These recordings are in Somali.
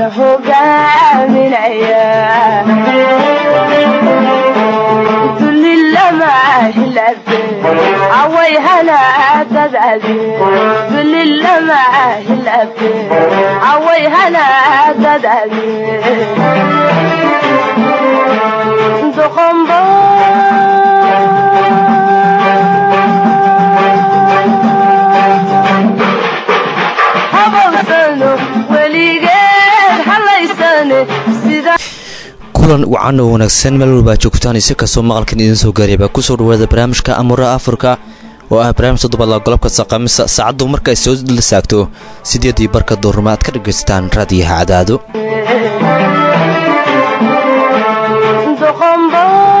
la hogaaminaya dulli lama hilabe away hanaadadaade dulli lama hilabe away hanaadadaade doqombo habawsano weligeed halaysane sida kulan wacan oo wanaagsan meel walbaa joogtaan si kastoo maqalkan idiin soo gaariyaba kusoo dhawaada barnaamijka amuraha afrika oo ah barnaamij toddobaadla golobka saqamisa saacaddu markaay soo la saagto sideedii barka duurma aad ka dhagaystaan raadiyaha cadaado doqombo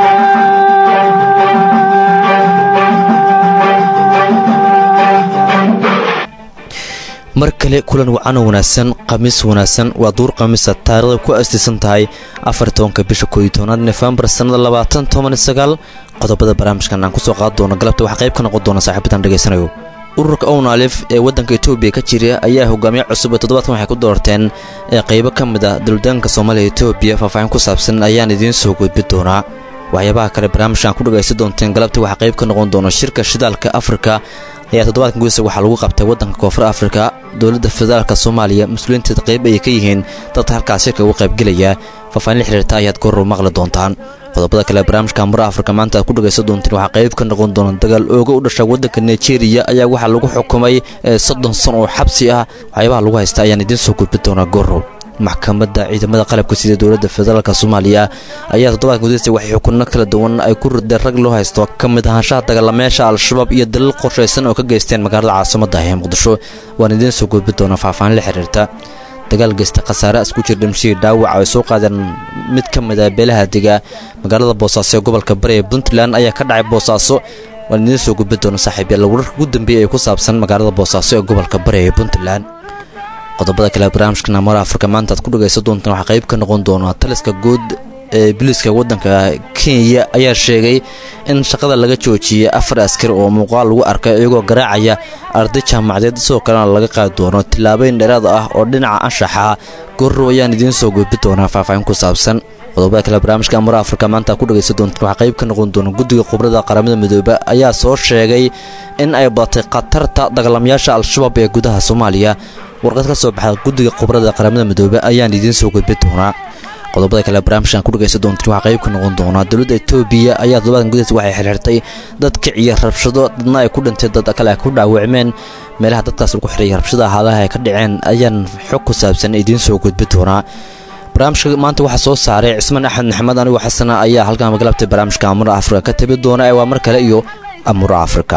mar kale kulan wacan oo wanaagsan khamiis wanaagsan waa duur khamiisa taarikhda ku astiisan tahay afar tobanka bisha kooiyo tobnaad nofembar sannada labaatan toban sagaal qodobada barnaamijkan aan kusoo qaadi doono galabta waxaa qayb ka noqon doona saaxiibadan dhegaysanayo ururka own alif ee waddanka etoobiya ka jira ayaa hogaamiye cusub ee toddobaadkan waxay ku doorteen ee qaybo ka mid ah dowladaanka soomaaliya etoobiya faahfaahin ku saabsan ayaan idiin soo gudbi doonaa waxyaabaha kale barnaamijkan ku dhagaysan doonteen galabta waxaa qayb ka noqon doona shirka shidaalka afrika ayaa toddobaadkan gudisa waxaa lagu qabtay waddanka koonfur afrika dowladda federaalka soomaaliya mas-uuliyiinteed qayb ayay ka yihiin dadka halkaas shirka uga qaybgelaya faahfaahin la xiriirta ayaad goorrow maqli doontaan qodobada kale barnaamijka mura afrika maanta aad ku dhagaysan doonteen waxaa qayb ka noqon doona dagaal ooga u dhasha waddanka nigeria ayaa waxaa lagu xukumay soddon san oo xabsi ah waxyaabaha lagu haysta ayaan idiin soo gudbi doonaa goorrow maxkamadda ciidamada qalabka sida dowladda federaalk soomaaliya ayaa toddobaadka gudista waxay xukunno kala duwan ay ku rideen rag loo haysto ka mid ahaanshaha dagaalamayaasha al-shabaab iyo dalil qorshaysan oo ka geysteen magaalada caasimadda ah ee muqdisho waan idiin soo gudbi doonaa faahfaahin la xiriirta dagaal geysta khasaare asku jir dhimashihii dhaawaca ay soo qaadeen mid ka mid ah beelaha dega magaalada boosaaso ee gobolka bari ee puntland ayaa ka dhacay boosaaso waan idiin soo gudbi doona saaxiib yaalla wararka ugu dambeeyay ee ku saabsan magaalada boosaaso ee gobolka bari ee puntland qodobada kale barnaamijkan amara afrika maanta aad ku dhagaysan doontaan waxaa qayb ka noqon doona taliska guud ee biliiska waddanka kenya ayaa sheegay in shaqada laga joojiyey afar askari oo muuqaal lagu arkay iyagoo garaacaya arday jaamacadeed sidoo kalena laga qaadi doono tilaabeyn dheeraad ah oo dhinaca anshaxa gorrow ayaan idiin soo gudbi doonaa faahfaahin ku saabsan qodobada kale barnaamijka amara afrika maanta ku dhagaysan doontaan waxaa qayb ka noqon doona guddiga khubrada qaramada midoobe ayaa soo sheegay in ay badatay khatarta dagaalamayaasha al-shabaab ee gudaha soomaaliya warqad ka soo baxda guddiga khubrada qaramada midoobe ayaan idiin soo gudbi doonaa qodobada kale barnaamijkan ku dhagaysan doontiin waxaa qayb ka noqon doonaa dowladda etoobiya ayaa toddobaadkan gudahisa waxay xirxirtay dad kiciya rabshado dadna ay ku dhintay dad kale ay ku dhaawacmeen meelaha dadkaas lagu xiraya rabshada ahaadaha ay ka dhaceen ayaan xog ku saabsan idiin soo gudbi doonaa barnaamijka maanta waxaa soo saaray cismaan axmed maxamed anigoo xasana ayaa halkan magalabtay barnaamijka amura afrika ka tabi doona ee waa mar kale iyo amura afrika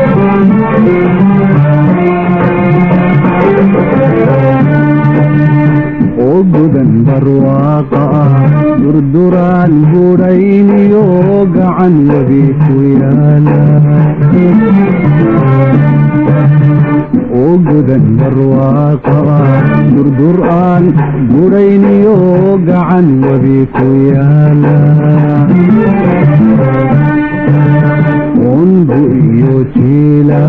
ogodan barwaaqa ah durduraan budhayniyo gacan webi ku yaala ogodan barwaaqa ah durduraan budhayniyo gacan webi ku yaala unbu iyo jiila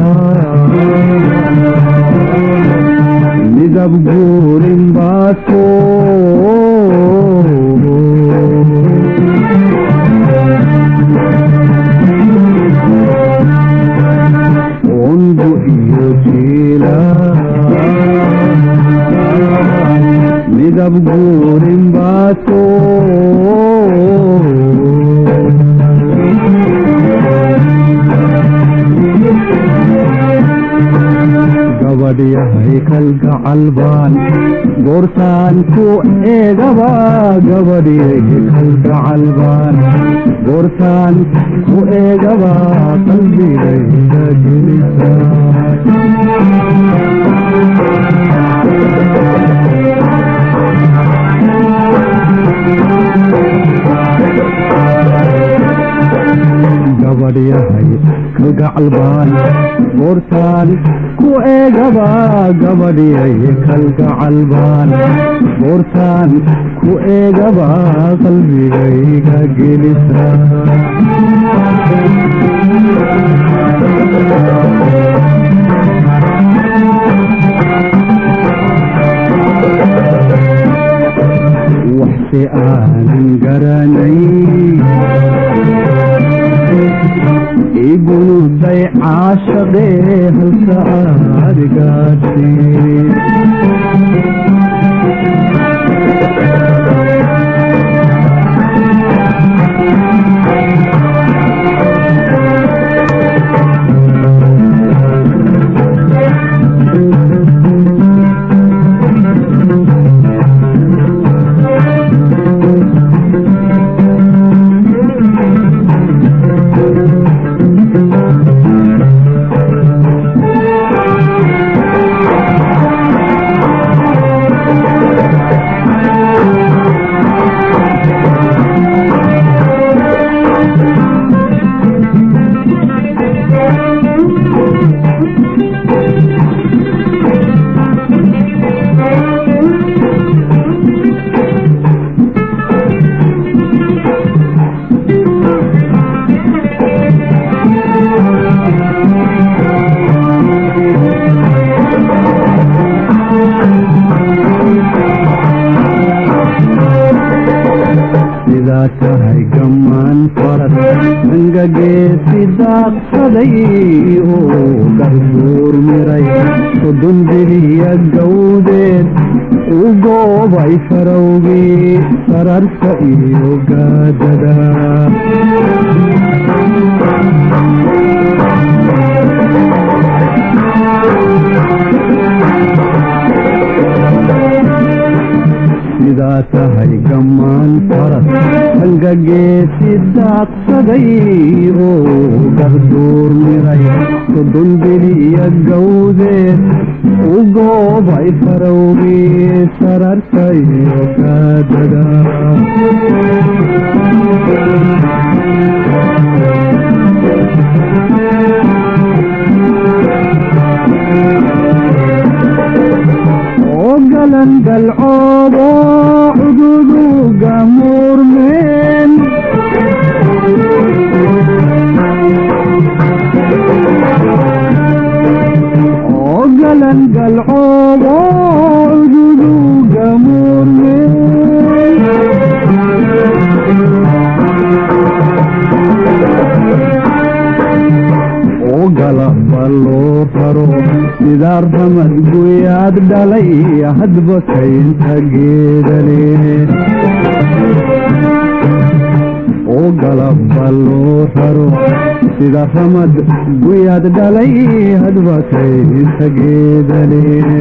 midab guurin baasko unbu iyo jiila midab guurin baasko gabadhyahay kalgacalbaan goortaan ku eegaba gabadhyahay kalgacalbaan goortaan ku eegaba qalbigayda gelisa gabadhyahay kalgacalbaan goortaan ku eegaba gabadhyahay kalgacalbaan goortaan ku eegaba qalbigayga gelisa se aanan garanay igunuday caashaqee halka aad gaadhsay sidaa tahay gammaan faras angageesi daaqsaday oo garbuur miray sodon biliya gawdeed u goobay farowgii sararka iyo gaadada sidaa tahay gammaan faras angageesi daaqsaday oo garduur miray sodon biliya gawdeed u goobay farowgii sararka iyo gaadada oo galan galcoodo cududuga muurmeen oo galan galcoodo cududuga muurmeen oo galaba loo raro sidaa ramad guyaad dhalay hadba kaynta geedale oo galaba loo raro sida ramad guyaad dhalay hadba kaynta geedale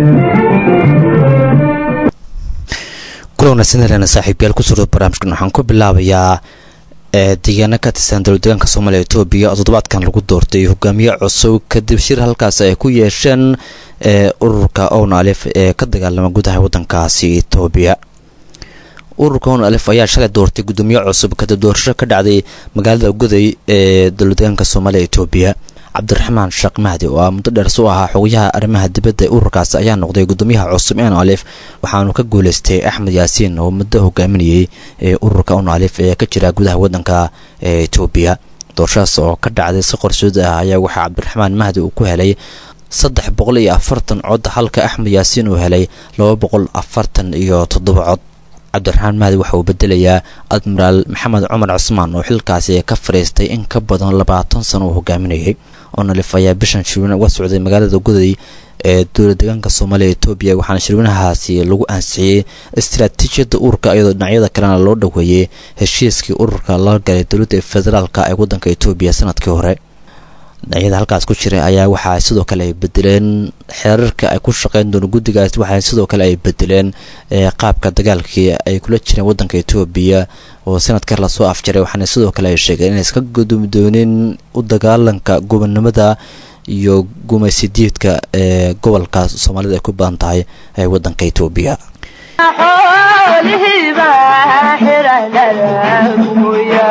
kula wanaagsan helena saaxiibyaal ku suro barnaamijkan waxaan ku bilaabayaa ee deegaano ka tirsan dowladdeegaanka soomaaliya etoobiya oo toddobaadkan lagu doortay hogaamiye cusub kadib shir halkaas ay ku yeesheen ee ururka own alif ee ka dagaalama gudaha waddankaasi etoobiya ururka own alif ayaa shalay doortay guddoomiye cusub kadib doorasho ka dhacday magaalada goday ee dowladdeegaanka soomaaliya etoobiya cabdiraxmaan sheekh mahdi oo ah muddo dheer su ahaa xogayaha arrimaha dibadda ee ururkaasi ayaa noqday guddoomiyaha cusub en alif waxaanu ka guuleystay axmed yaasiin oo muddo hogaaminayay ee ururka on alif ee ka jira gudaha waddanka ee etoobiya doorashadaas oo ka dhacday si qorsood ah ayaa waxaa cabdiraxmaan mahdi uu ku helay saddex boqol iyo afartan cod halka axmed yaasiin uu helay laba boqol afartan iyo toddoba cod cabdiraxmaan mahdi waxa uu bedelayaa admiraal maxamed cumar cusmaan oo xilkaasi ka fadhiistay in ka badan labaatan sano uu hogaaminayay onalif ayaa bishan shirweyne uga socday magaalada goday ee dowlad deegaanka soomaaliya etoobiya waxaana shirweynahaasi lagu ansixiyey istaraatiijiyadda ururka iyadoo dhinacyada kalena loo dhoweeyey heshiiskii ururka la galay dowladda federaalka ee waddanka etoobiya sanadkii hore dhinacyada halkaas ku jiray ayaa waxaa sidoo kale ay bedeleen xeerarka ay ku shaqeyn doona guddigaas waxaa sidoo kale ay bedeleen qaabka dagaalkii ay kula jireen waddanka etoobiya oo sanadkar lasoo afjaray waxaana sidoo kale ay sheegeen inay iska gudumi doonin u dagaalanka gobonnimada iyo gumaysidiidka ee gobolka soomaalida ay ku badan tahay ee waddanka etoobiya xoolihiiba xiradhada guya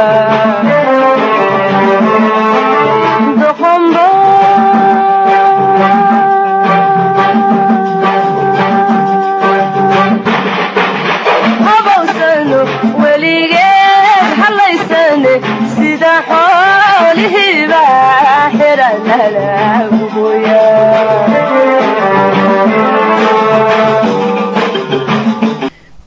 doqombo habawsano weligeed halaysane sida xoolihiiba xiradhada guya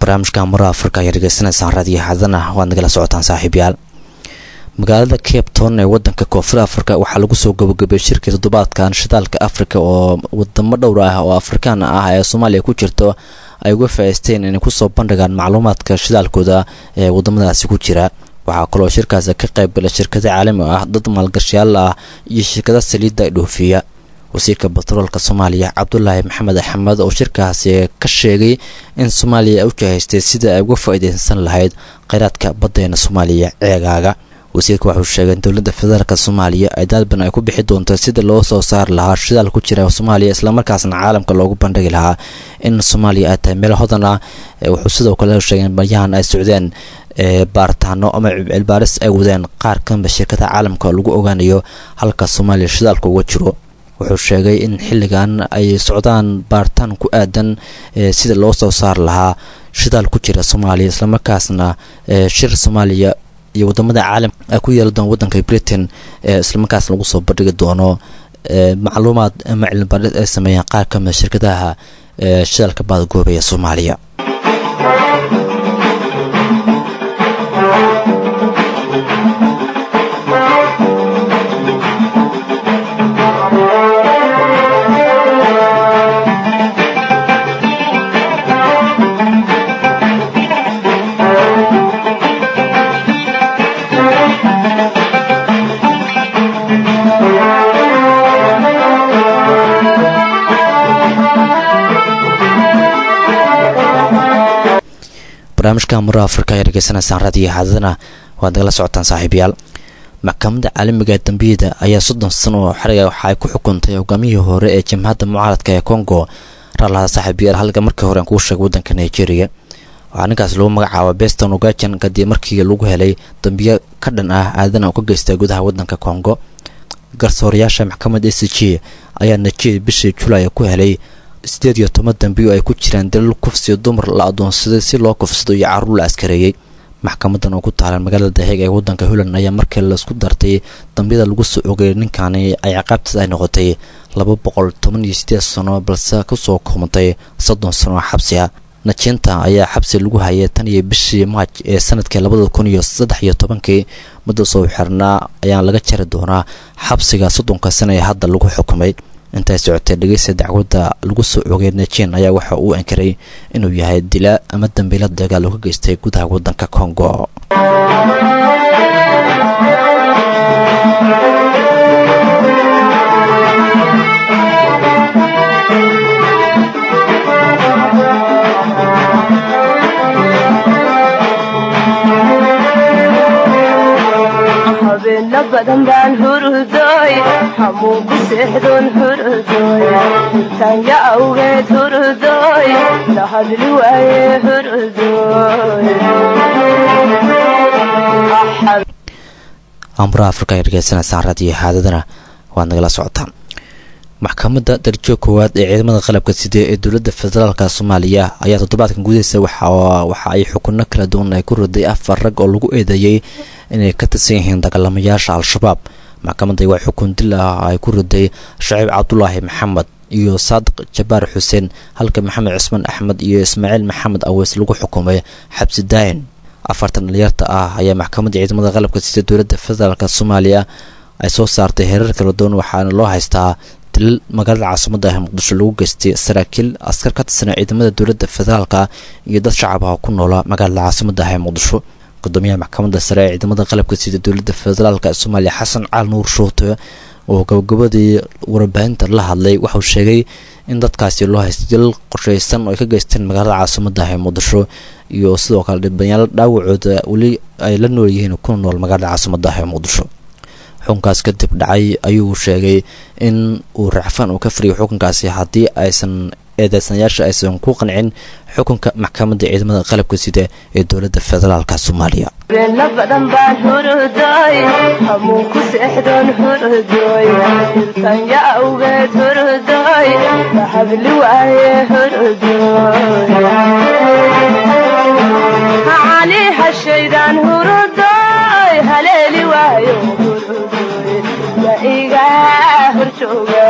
barnaamijka mura afrika ayaa dhegeysanaysaan raadiyo xadana waad nagala socotaan saaxiibyaal magaalada cape town ee wadanka koonfur afrika waxaa lagu soo gabagabay shirkii toddobaadkan shidaalka afrika oo wadamo dhowr ah oo afrikaan ah ee soomaaliya ku jirto ay uga faa'iisteen inay kusoo bandhigaan macluumaadka shidaalkooda ee wadamadaasi ku jira waxaa kaloo shirkaasi ka qaybgala shirkada caalami ah dad maalgashayaal ah iyo shirkada saliidda dhoofiya wasiirka batroolka soomaaliya cabdulaahi maxamed axmed oo shirkaasi ka sheegay in soomaaliya ay u jahaystay sida ay uga faa'iideysan lahayd kheyraadka baddeena soomaaliya ceegaaga wasiirka waxuu sheegay in dowladda federaalk soomaaliya ay daalban ay ku bixi doonto sida loo soo saari lahaa shidaal ku jira soomaaliya islamarkaasna caalamka loogu bandhigi lahaa in soomaaliya ay tahay meel hodan ah wuxuu sidoo kale sheegay in baryahan ay socdeen baaritaano ama cilbaaris ay wadeen qaar kamida shirkada caalamka lagu ogaanayo halka soomaaliya shidaalka uga jiro wuxuu sheegay in xilligan ay socdaan baaritaan ku aadan sida loo soo saari lahaa shidaal ku jira soomaaliya islamarkaasna shir soomaaliya iyo wadamada caalamka ay ku yeeli doon wadanka britain islamarkaasna lagu soo bandhigi doono macluumaad ama cilmibaaris ay sameeyeen qaar kamida shirkadaha shidaalka baadgoobaya soomaaliya barnaamijka mura afrika ayaa dhegeysanaysaan raadiyo xaadadana waad nagala socotaan saaxiibayaal maxkamadda caalamiga dambiyada ayaa soddon sano oo xariga waxa ay ku xukuntay hogaamiyihii hore ee jamhadda mucaaradka ee congo raalaha saaxiibayaal halka markii hore aan kuu sheegay waddanka nigeria waxaa ninkaas lagu magacaaba beston ugajan kadib markii lagu helay dambiyo ka dhan ah aadana oo ka geystay gudaha waddanka congo garsoorayaasha maxkamadda c g ayaa nigeria bishii julaay ku helay sideed iyo toban dambiyo ay ku jiraan dalal kufsiyo dumar la adoonsaday si loo kufsado iyo caruur la askareeyey maxkamadan oo ku taalan magaalada daheeg ee waddanka holland ayaa markii laisku dartay dambiyada lagu soo ogeeyay ninkani ay ciqaabtiis ay noqotay laba boqol toban iyo sideed sano balse kusoo koomantay soddon sano oo xabsi ah najiinta ayaa xabsi lagu hayay tan iyo bishii maaj ee sanadkii labada kun iyo saddex iyo tobankii muddo soo xirnaa ayaa laga jari doonaa xabsiga soddonka sana ee hadda lagu xukumay intay socotay dhegeysta dacwadda lagu soo oogay najin ayaa waxa uu ankaray inuu yahay dilaa ama dambiila dagaal oo ka geystay gudaha waddanka kongo habeena badan baan hurudooy hamuun ku seexdoon hurudooy intaanya awgeed hurudooy la hadli waaye hurudooy amuraha afrika ay dhegeysanaysaan raadiyo xaadadana waad nagala socotaan maxkamadda darjo koowaad ee ciidamada qalabka side ee dowladda federaalka soomaaliya ayaa toddobaadkan gudihiisa waxa ay xukuno kala duwan ay ku riday afar rag oo lagu eedeeyey inay ka tirsan yihiin dagaalamayaasha al-shabaab maxkamadda waa xukun dil ah ay ku riday shaciib cabdulaahi maxamed iyo saadiq jabaar xuseen halka maxamed cismaan axmed iyo ismaaciil maxamed aweys lagu xukumay xabsi daayin afartan dhalinyarta ah ayaa maxkamadda ciidamada qalabka sida dowladda federaalk soomaaliya ay soo saartay heerar kala duwan waxaana loo haystaa dilal magaalada caasimada ah muqdisho lagu geystay saraakiil askar ka tirsanaa ciidamada dowladda federaalka iyo dad shacab ah ku noola magaalada caasimada ah ee muqdisho gudoomiyaha maxkamadda sare ee ciidamada qalabka sida dowladda federaalk ee soomaaliya xasan cali nuur shuute oo gabagabadii warbaahinta la hadlay waxauu sheegay in dadkaasi loo haystay dilal qorsheysan oo ay ka geysteen magaalada caasimada ah ee muqdisho iyo sidoo kale dhibanayaal dhaawacooda weli ay la nool yihiin kuna nool magaalada caasimada ah ee muqdisho xukunkaas kadib dhacay ayuu sheegay in uu racfaan uu ka fariyo xukunkaasi haddii aysan eedeysanayaasha aysan ku qancin xukunka maxkamadda ciidamada qalabka sida ee dowladda federaalka soomaaliya beena badan baan hurudooy hamuun ku seexdoon hurudooy iltanya awgeed hurudooy la hadli waaye hurudooy cali hashaydaan hurudooy haleeli waayo hurudooy ma iga horjooga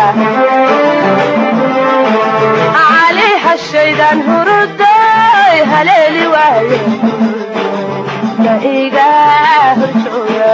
cali hashaydaan hurudooy haleeli waayo ma iga horjooga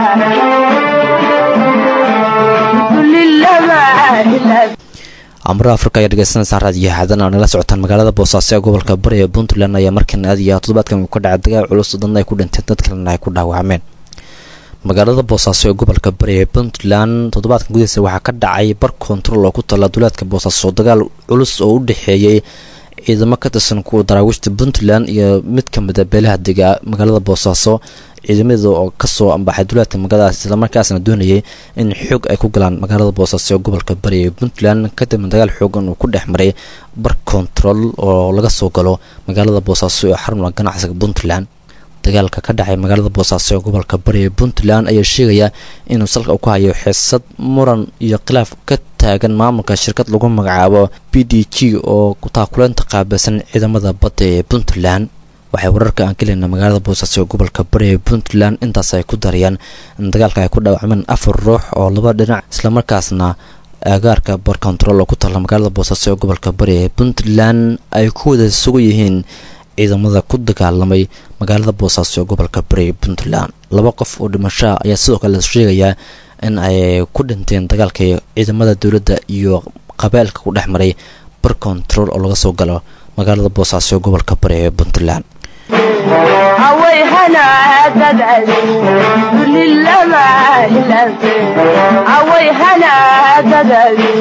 dulilama ilaa amro afrika ayaa dhegeysanaysaan raadiyo xaadan oo nala socotaan magaalada boosaaso ee gobolka bari ee puntland ayaa markan aadaya toddobaadkan uu ka dhacay dagaal culus dadna ay ku dhinteen dad kalena ay ku dhaawacmeen magaalada boosaaso ee gobolka bari ee puntland toddobaadkan gudihiisa waxaa ka dhacay bar kontarool oo ku tala duleedka boosaaso dagaal culus oo u dhexeeyey ciidamo ka tirsan kuwa daraawiishta puntland iyo mid ka mid a beelaha dega magaalada boosaaso ciidamada oo kasoo ambaxay duleedka magaaladaas islamarkaasna doonayay in xoog ay ku galaan magaalada boosaaso ee gobolka bari ee puntland kadibna dagaal xoogan uu ku dhex maray bar kontarool oo laga soo galo magaalada boosaaso ee xarunka ganacsiga puntland dagaalka ka dhacay magaalada boosaaso ee gobolka bari ee puntland ayaa sheegaya inuu salka ku hayo xiisad muran iyo khilaaf ka taagan maamulka shirkad lagu magacaabo b d g oo taakuleynta qaabilsan ciidamada badda ee puntland waxay wararka aan gelina magaalada boosaaso ee gobolka bari ee puntland intaas ay ku darayaan in dagaalka ay ku dhaawacmeen afar ruux oo laba dhinac islamarkaasna aagaarka bar control oo ku taalla magaalada boosaaso ee gobolka bari ee puntland ay ku wada sugan yihiin ciidamada ku dagaalamay magaalada boosaaso ee gobolka bari ee puntland laba qof oo dhimashaa ayaa sidoo kale la sheegayaa in ay ku dhinteen dagaalka ciidamada dowladda iyo qabailka ku dhex maray bar control oo laga soo galo magaalada boosaaso ee gobolka bari ee puntland haway hanaadadadi dulilama hilante haway hanaadadadi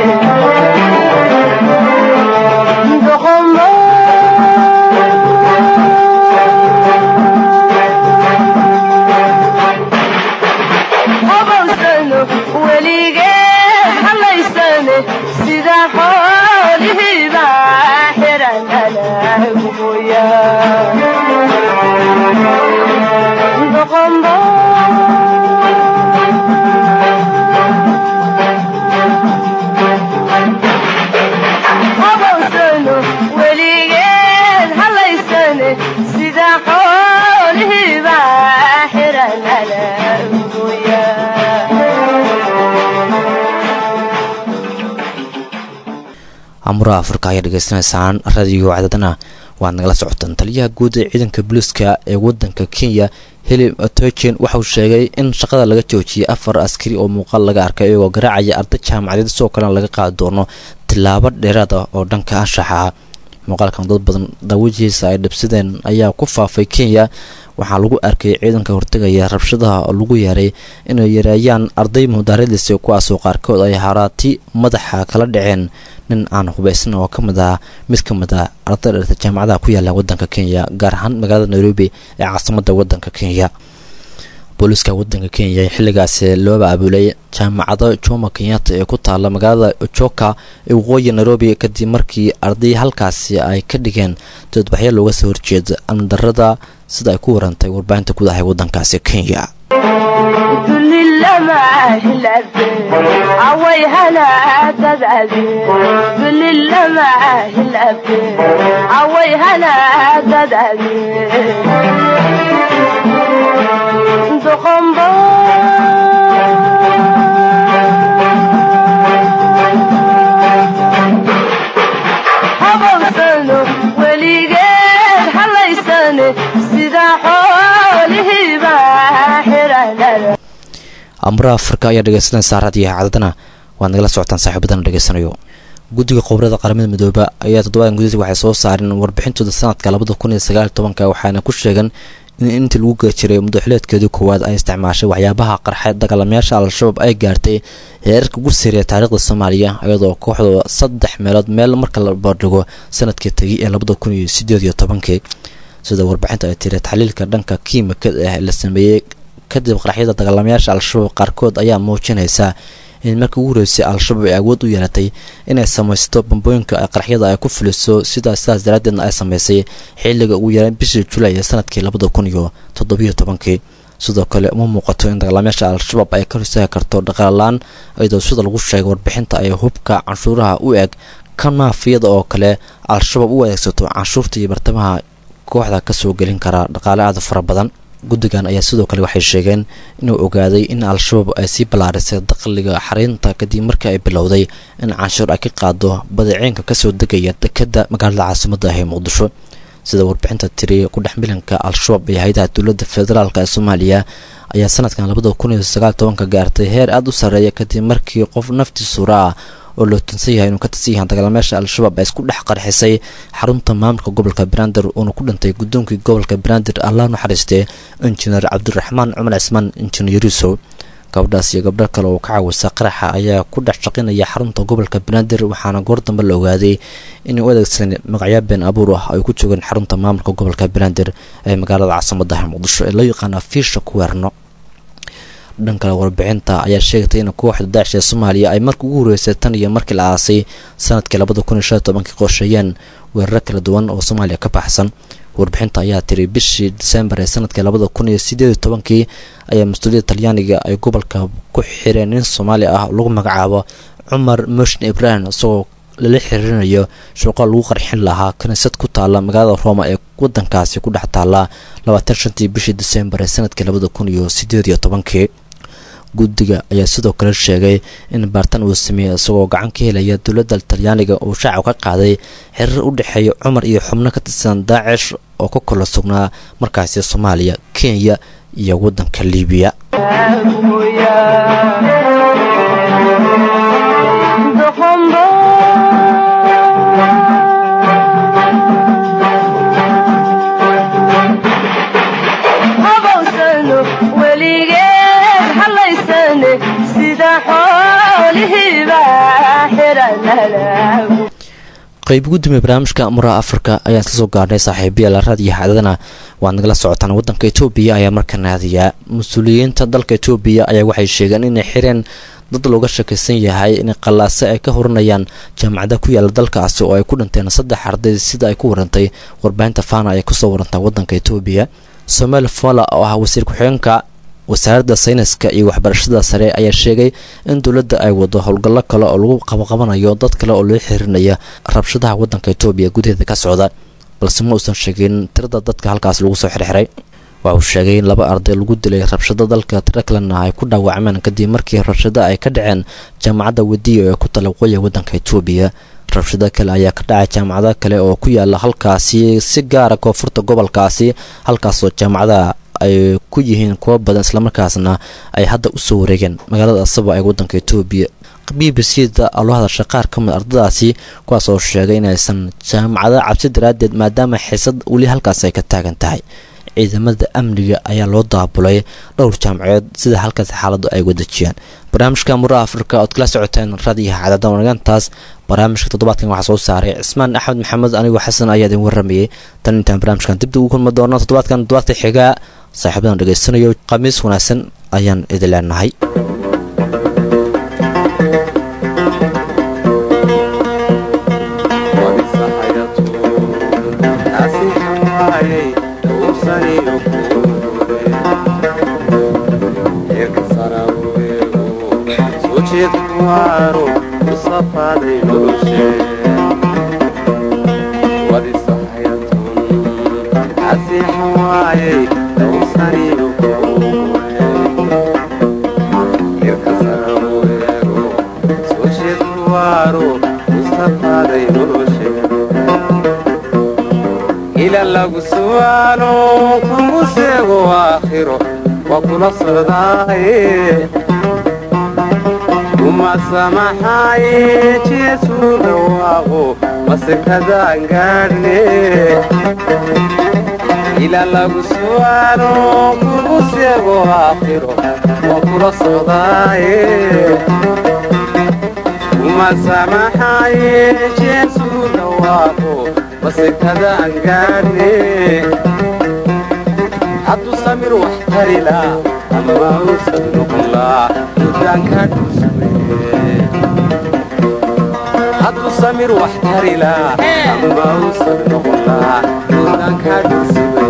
doqomo qabowsano weligeed halaysane sida xoolihiiba xiran anaagumoya doqombo qabowsano weligeed halaysane sida xoolihiiba xiran anaagumoya amuraha afrika ayaa dhegeysanaysaan radio cadadana waad nagala socotaan taliyaha guud ee ciidanka booliiska ee wadanka kenya hilib otojen waxauu sheegay in shaqada laga joojiyay afar askari oo muuqaal laga arkay iyagoo garaacaya arday jaamacadeed sidoo kalena laga qaadi doono tilaabo dheeraad ah oo dhanka anshaxa ah muuqaalkan dad badan daawajihiisa ay dhibsadeen ayaa ku faafay kenya waxaa lagu arkay ciidanka hortegaya rabshadaha oo lagu yeeray inay yareeyaan arday mudaaradiisa kuwaasoo qaarkood ay haraati madaxa kala dhaceen nin aan hubaysan oo ka mid ah mid ka mid ah arday dherta jaamacadaha ku yaala wadanka kenya gaar ahaan magaalada nairobi ee caasimada wadanka kenya booliiska wadanka kenya xilligaasi looba abuulay jaamacado jomo kenyatta ee ku taala magaalada ojoka ee waqooyi nairobi kadib markii arday halkaasi ay ka dhigeen doodbaxyo looga soo horjeeda amnidarada sida ay ku warantay warbaahinta guud ahay wadankaasi kenya dulilama hilante haway hanaadadadi dulilama hilante haway hanaadadadi doqombo habowsano weligeed halaysane sida xoolihiiba xiranada amuraha afrika ayaa dhegeysanaysaa raadiyaha cadadana waad nagala socotaan saaxiibadana dhegeysanayo guddiga qobrada qaramada midooba ayaa toddobadan gudihiisa waxay soo saareen warbixintooda sanadka labada kun iyo sagaal iyo tobanka waxaana ku sheegan in intii lagu geli jiray madaxuleedkeedii koowaad ay isticmaashay waxyaabaha qarxay dagaalamayaasha al-shabaab ay gaartay heerarka ugu sareeya taariikhda soomaaliya iyadoo kooxdooda saddex meelood meel marka la bardhigo sanadkii tegay ee labada kun iyo sideed iyo tobankii sida warbixinta ay tiri taxliilka dhanka kiimikada ah la sameeyey kadib qaraxyada dagaalamayaasha al-shabaab qaarkood ayaa muujinaysa in markii ugu horeysay al-shabaab ay awood u yeelatay inay samaysto bambooyinka qaraxyada ay ku fuliso sidaa sidaas daraaddeedna ay samaysay xilliga ugu yaraan bishii julay ee sanadkii labada kun iyo toddobiyo tobankii sidoo kale uma muuqato in dagaalamayaasha al-shabaab ay ka horsaagi karto dhaqaalaan iyadoo sida lagu sheegay warbixinta ay hubka canshuuraha u eg kan maafiyada oo kale al-shabaab u adeegsato canshuurta iyo bartamaha kooxda kasoo gelin kara dhaqaale aada fara badan guddigan ayaa sidoo kale waxay sheegeen inuu ogaaday in al-shabaab ay sii ballaarisay dakhliga xariinta kadib markii ay bilowday in canshuur ay ka qaado badeeceenka kasoo degaya dekadda magaalada caasimadda ah ee muqdisho sida warbixinta tiri ku dhex milanka al-shabaab ee hay-adaha dowladda federaalk ee soomaaliya ayaa sanadkan labada kun iyo sagaal tobanka gaartay heer aada u sarreeya kadib markii qof nafti suura ah oo loo tunsan yahay inuu ka tirsan yahay dagaalmeesha al-shabaab ay isku dhex qarxisay xarunta maamulka gobolka banaadir uuna ku dhintay guddoonkii gobolka banaadir allah naxariistee injineer cabdiraxmaan cumar cismaan injineer yuusuf gabadhaas iyo gabdho kale oo ka caawisa qaraxa ayaa ku dhex shaqinaya xarunta gobolka banaadir waxaana goor dambe la ogaaday inay u adeegsan magacyo been abuur ah ay ku joogeen xarunta maamulka gobolka banaadir ee magaalada caasimadaha muqdisho ee loo yaqaana fiisha kuweerno dhan kale warbixinta ayaa sheegtay in kooxda daacish ee soomaaliya ay markii ugu horeysay tan iyo markii la aasay sanadkii labada kun iyo shan iyo tobankii qorsheeyeen weeraro kala duwan oo soomaaliya ka baxsan warbixinta ayaa tiri bishii disembar ee sanadkii labada kun iyo sideed iyo tobankii ayaa mas-uuliyadda talyaaniga ay gobolka ku xireen nin soomaali ah oo lagu magacaabo cumar moshin ibrahim isagoo lala xiriirinayo shaqo lagu qarxin lahaa kaniisad ku taala magaalada roma ee wadankaasi ku dhex taala labaatan shantii bishii disembar ee sanadkii labada kun iyo sideed iyo tobankii guddiga ayaa sidoo kale sheegay in baartan uu sameeyey isagoo gacan ka helaya dowladda talyaaniga uu shacab ka qaaday xiriir u dhexeeya cumar iyo xubno ka tirsan daacish oo ka kala sugnaa markaasi soomaaliya kenya iyo waddanka liibiya habawsano weligeed hallaysane sida xoolihiiba xiranalagu qayb gudoomiye barnaamijka muraha afrika ayaan isla soo gaarnay saaxiibayaal raadiyo xaadadana waad nagala socotaan waddanka etoobiya ayaa markaa naadiyaa mas-uuliyiinta dalka etoobiya ayaa waxay sheegeen inay xireen dad looga shakaysan yahay in qallaase ay ka horanayaan jaamacada ku yaala dalkaasi oo ay ku dhinteen saddex arday sida ay ku warantay warbaahinta fana ay kusoo warantaa waddanka etoobiya somaal fola oo ah wasiir ku-xigeenka wasaaradda sayniska iyo waxbarashada sare ayaa sheegay in dowladda ay wado howlgallo kale oo lagu qabaqabanayo dad kale oo loo xirinaya rabshadaha waddanka etoobiya gudaheeda ka socda balse ma uusan sheegin tirada dadka halkaas lagu soo xirxiray waxa uu sheegay in laba arday lagu dilay rabshado dalka tiro kalena ay ku dhaawacmeen kadib markii rabshado ay ka dhaceen jaamacadda wadiya ee ku tala waqooyiga waddanka etoobiya rabshado kale ayaa ka dhacay jaamacado kale oo ku yaala halkaasi si gaara koonfurta gobolkaasi halkaasoo jaamacadaha ay ku yihiin kuwo badan islamarkaasna ay hadda usoo wareegeen magaalada asaba ee waddanka etoobiya b b c da loo hadashay qaar ka mid ardadaasi kuwaas oo sheegay inaysan jaamacada cabsi daraaddeed maadaama xiisad weli halkaas ay ka taagan tahay ciidamada amniga ayaa loo daabulay dhowr jaamaceed sida halkaas xaaladu ay wadajiyaan barnaamijka muraha afrika ood kala socoteen raadiyaha cadaadan wanagantaas barnaamijka toddobaadkan waxaa soo saaray cismaan axmed maxamed anigoo xasan ayaa idin waramayay tan intaan barnaamijkan dibda ugu kulmi doono toddobaadkan toddobaadka xigaa saaxiibadan dhegaysanayo khamiis wanaagsan ayaan idin leenahay ila lagu su'aalo kugu seego aakhiro waa kula socdaaye uma samaxaaye jeesu dhawaaqo masekadaan gaadhne ila lagu su'aalo kugu seego aakhiro waa kula socdaaye uma samaxaaye jeesu dhawaaqo masekadaan gaadhne hadduu samir wax tarilaa ama uusan noqonlaa dudaankaa dhulsuwe hadduu samir wax tarilaa ama uusan noqonlaa dudaankaa dhulsuwe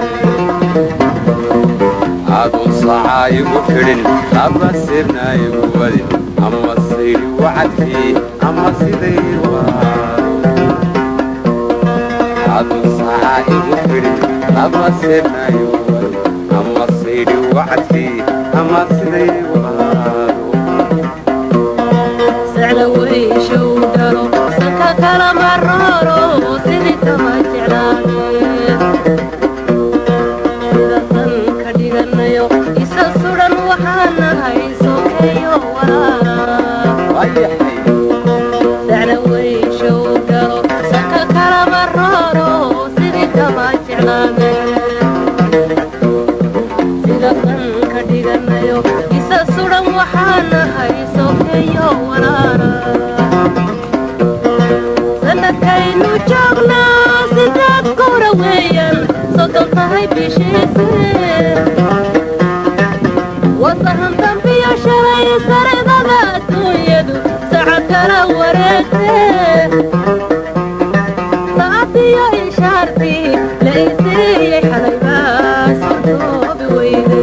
aduu sacaa igu xidhin ama sirna igu wadin ama sayri wacadkii ama siday waaro aduu sacaa igu xidhin ama sirna igu wadin ama sayri wacadkii ama siday waaro sacda weyshow dhalo sanka kala maroro sidii kama jeclaade weeyaan soddon tahay bishiise wasahan dambiyo shalay saridada adduunyadu sacad kala wareegte saacadiyo ishaartii la isiiyey xalaybaa sordoobi weyde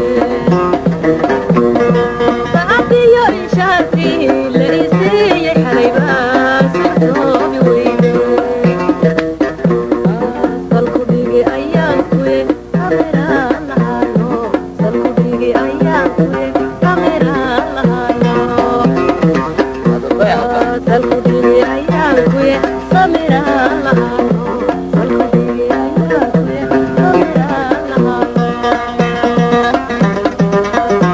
saacadiyo ishaartii la isiiyey xalaybaa sordoobi weyde salkudhigi ayaan kuye kameraan lahaayo salkudhigi ayaan kuye kameraan lahaayo salkudhigi ayaan kuye kameraan lahaayo salkudhigi ayaan kuye kameraan lahaayo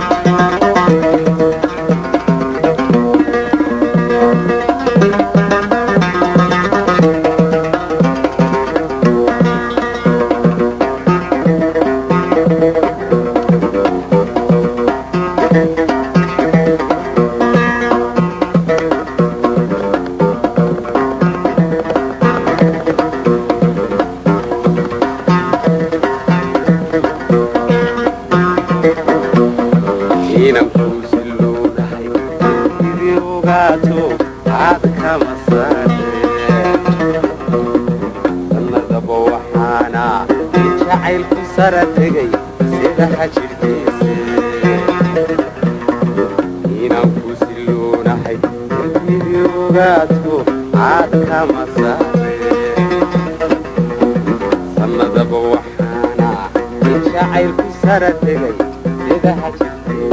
inan kuusilowdahay sidii ogaato aad kama saareen sannadaba waxaana i jacaylku sara tegay sida xajirkiise inan kuusilownahay sidii ogaato aad kama saareen sannadaba waxaana i jacaylku sara tegay sida xajirkiise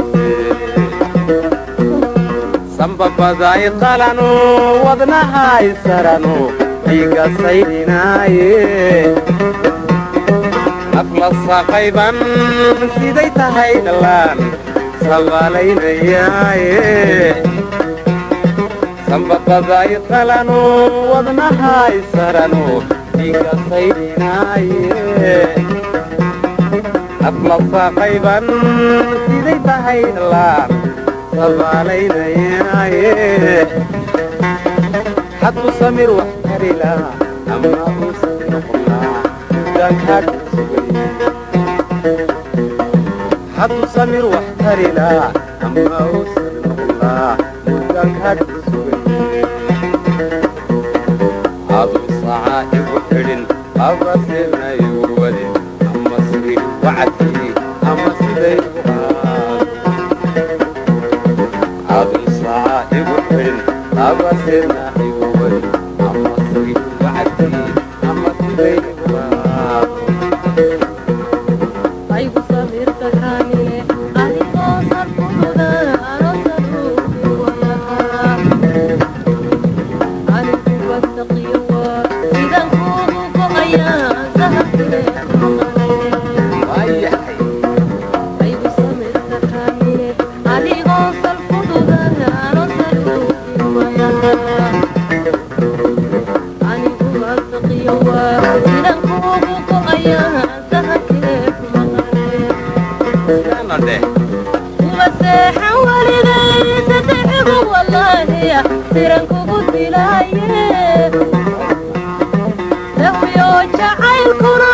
sambabaday qalano wadnahay sarano dhiiga saydhinaaye nafla saqayban siday tahay dhallaan sabaalaynayaaye sambabaday qalano wadnahay sarano dhiiga saydhinaaye nafla saqayban siday tahay dhallaan sabaalaynayaaye xadku samir wax karila ama uusan noqonaa mudaankaad sugay xadku samir wax karila ama uusan noqonaa mudaankaad sugay aduu sacaa igu xidhin abasirna igu wadin ama siri wacadkii ama siday u qaado adun saaca igu xidhin abasirna igu wadin ama siri wacadkii ama siday u qaado aygu samirta kaamile adigoo sarkuda anosaruubi wayaa anigu wastaqiyowa sidan kuugu go'ayaa sahabkee waayahay aygu samirta kaamile adigoo salkududa anosaruubi wayaa anigu wastaqiyowa sidan kuugu go'ayaa sahabkee kumaqanee Kana dheh umaseexan weligay sadexigu wallaahiya siran kugu dilaaye dahwiyo jacaylkuna